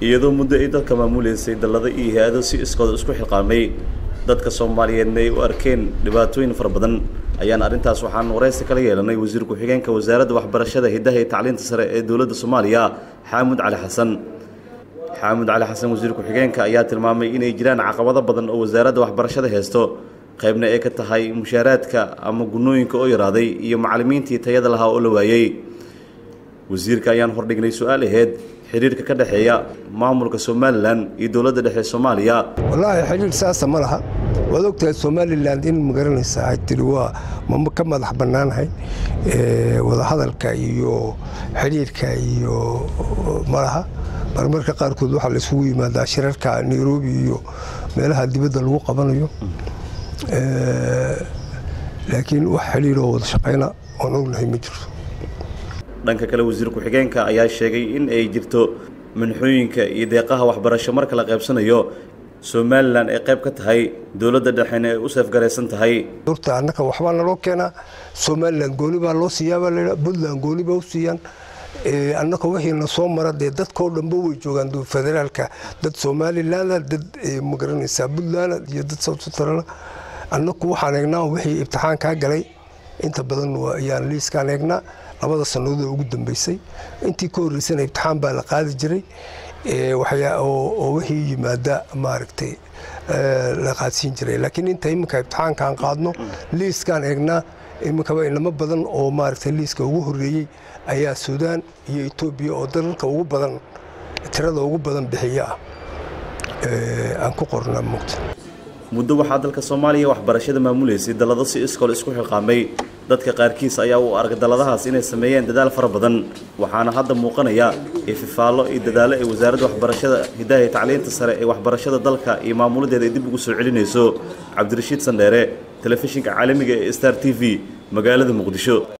iyadoo muddo ay dadka maamuleysay dallado iyo hay-ado si iskooda isku xilqaamay dadka soomaaliyeedna ay u arkeen dhibaatooyin fara badan ayaan arrintaas waxaan waraysi kala yeelanay wasiir ku-xigeenka wasaaradda waxbarashada hiddaha iyo tacliinta sare ee dowladda soomaaliya xaamud cali xasan xaamud cali xasan wasiir ku-xigeenka ayaa tilmaamay inay jiraan caqabado badan oo wasaaradda waxbarashada haysto qaybna ay ka tahay mushaaraadka ama gunooyinka oo yaraaday iyo macallimiintii tayada lahaa oo la waayey wasiirka ayaan hordhignay su-aal aheyd xiriirka ka dhexeeya maamulka somalilan iyo dowladda dhexe soomaaliya wallaahi xiriir saasa ma laha waad ogtahay somalilan in magaranaysaa ay tiri waa ma ka madax bannaanahay wadahadalka iyo xiriirka iyo malaha marmarka qaarkood waxaa la isugu yimaadaa shirarka nairobi iyo meelaha dibadda lagu qabanayo laakiin wax xiriiroo wada shaqayna oon ognahay ma jirto dhanka kale wasiir ku-xigeenka ayaa sheegay in ay jirto manxooyinka iyo deeqaha waxbarasho marka la qaybsanayo somalilan ay qayb ka tahay dowladda dhexena ay u seefgaraysan tahay horta annaka waxbaa naloo keenaa somalilan gooni baa loo siiyaabaa laydhaa puntland gooni baa u siiyaan annaka wixiina soo mara dee dadkao dhanba way joogaan federaalka dad somalilanda dad magaranaysaa puntland iyo dad south centrala annaku waxaan eegnaa wixii ibtixaankaa galay inta badan ayaan liiskaan eegnaa labada sannadood ugu dambeysay intii ka horreysana ibtixaan baa la qaadi jiray oo wixii yimaada maaragtay la qaadsiin jiray laakiin inta iminka ibtixaankaan qaadno liiskaan eegnaa iminkaba inamo badan oo maaragtay liiska ugu horreeyey ayaa suudaan iyo etoobiya oo dalalka ugu badan tirada ugu badan bixiya ah aan ku qornaa mugta muddo waxaa dalka soomaaliya waxbarashada maamuleysay dallado si iskool isku xilqaamay dadka qaarkiis ayaa u arag dalladahaas inay sameeyeen dadaal fara badan waxaana hadda muuqanaya ififaallo iyo dadaallo ay wasaaradda waxbarashada hiddaha iyo tacliinta sare ee waxbarashada dalka iyo maamuladeeda ay dib ugu soo celinayso cabdirashiid sandheere telefishinka caalamiga ee star t v magaalada muqdisho